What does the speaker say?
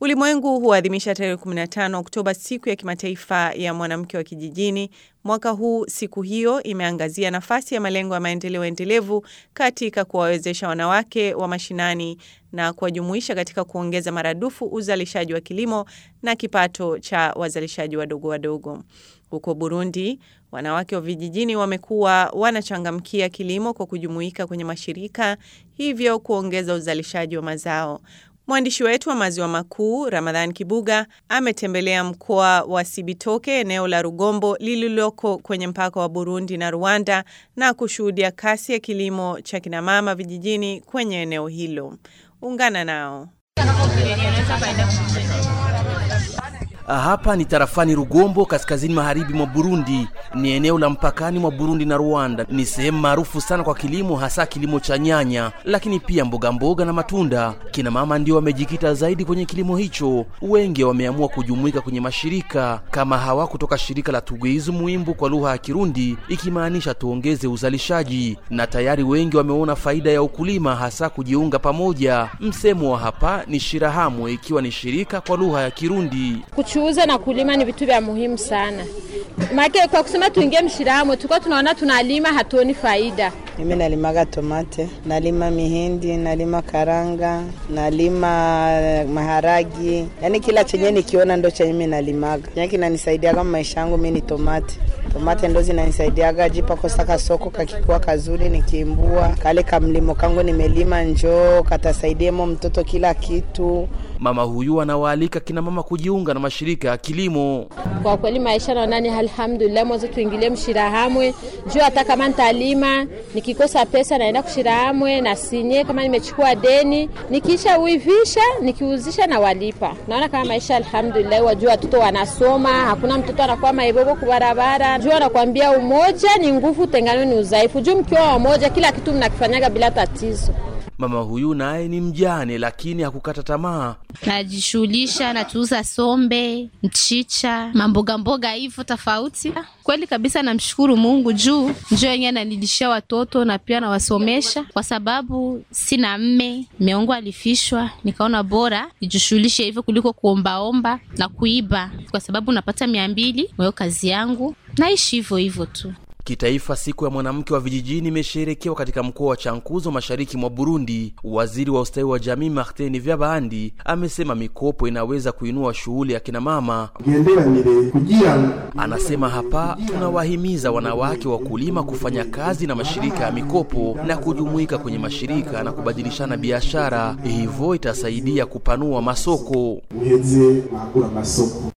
Ulimwengu huadhimisha tarehe 15 Oktoba siku ya kimataifa ya mwanamke wa kijijini. Mwaka huu siku hiyo imeangazia nafasi ya malengo ya maendeleo endelevu katika kuwawezesha wanawake wa mashinani na kuwajumuisha katika kuongeza maradufu uzalishaji wa kilimo na kipato cha wazalishaji wadogo wadogo. Huko Burundi, wanawake wa vijijini wamekuwa wanachangamkia kilimo kwa kujumuika kwenye mashirika, hivyo kuongeza uzalishaji wa mazao. Mwandishi wetu wa maziwa makuu Ramadhan Kibuga ametembelea mkoa wa Sibitoke, eneo la Rugombo lililoko kwenye mpaka wa Burundi na Rwanda, na kushuhudia kasi ya kilimo cha kinamama vijijini kwenye eneo hilo. Ungana nao. Hapa ni tarafani Rugombo, kaskazini magharibi mwa Burundi. Ni eneo la mpakani mwa Burundi na Rwanda. Ni sehemu maarufu sana kwa kilimo, hasa kilimo cha nyanya, lakini pia mboga mboga na matunda. Kina mama ndio wamejikita zaidi kwenye kilimo hicho. Wengi wameamua kujumuika kwenye mashirika kama hawa kutoka shirika la Tugwiza Muimbu kwa lugha ya Kirundi, ikimaanisha tuongeze uzalishaji, na tayari wengi wameona faida ya ukulima, hasa kujiunga pamoja. Msemo wa hapa ni shirahamwe, ikiwa ni shirika kwa lugha ya Kirundi. Kuchuuza na kulima ni vitu vya muhimu sana. Make kwa kusema tuingie mshirahamwe, tulikuwa tunaona tunalima hatuoni faida. Mimi nalimaga tomate, nalima mihindi, nalima karanga, nalima maharagi, yaani kila chenye nikiona ndo chenye mimi nalimaga. Chenye kinanisaidiaga maisha yangu mimi ni tomate. Tomate ndo zinanisaidiaga jipa kosaka soko kakikuwa kazuri nikiimbua kale kamlimo kangu nimelima njoo katasaidiemo mtoto kila kitu. Mama huyu anawaalika kina mama kujiunga na mashirika ya kilimo. Kwa kweli maisha naona ni alhamdulillah, mwanzo tuingilie mshirahamwe juu hata kama nitalima nikikosa pesa naenda kushirahamwe na sinye, kama nimechukua deni nikisha uivisha nikiuzisha na walipa. Naona kama maisha alhamdulillah, wajua watoto wanasoma, hakuna mtoto anakuwa maibobo kubarabara. Juu anakuambia umoja ni nguvu, tengano ni udhaifu. Juu mkiwa wamoja, kila kitu mnakifanyaga bila tatizo. Mama huyu naye ni mjane, lakini hakukata tamaa. Najishughulisha, natuuza sombe, mchicha, mamboga mboga hivyo tofauti. Kweli kabisa, namshukuru Mungu juu njoo yenyewe ananilishia watoto na pia nawasomesha, kwa sababu sina mme, mme wangu alifishwa. Nikaona bora nijishughulishe hivyo kuliko kuombaomba na kuiba, kwa sababu napata mia mbili mwayo kazi yangu, naishi hivyo hivyo tu. Kitaifa, siku ya mwanamke wa vijijini imesherekewa katika mkoa wa Chankuzo, mashariki mwa Burundi. Waziri wa ustawi wa jamii Martin Vyabandi amesema mikopo inaweza kuinua shughuli ya kina mama. Anasema hapa, tunawahimiza wanawake wakulima kufanya kazi na mashirika ya mikopo na kujumuika kwenye mashirika na kubadilishana biashara, hivyo itasaidia kupanua masoko.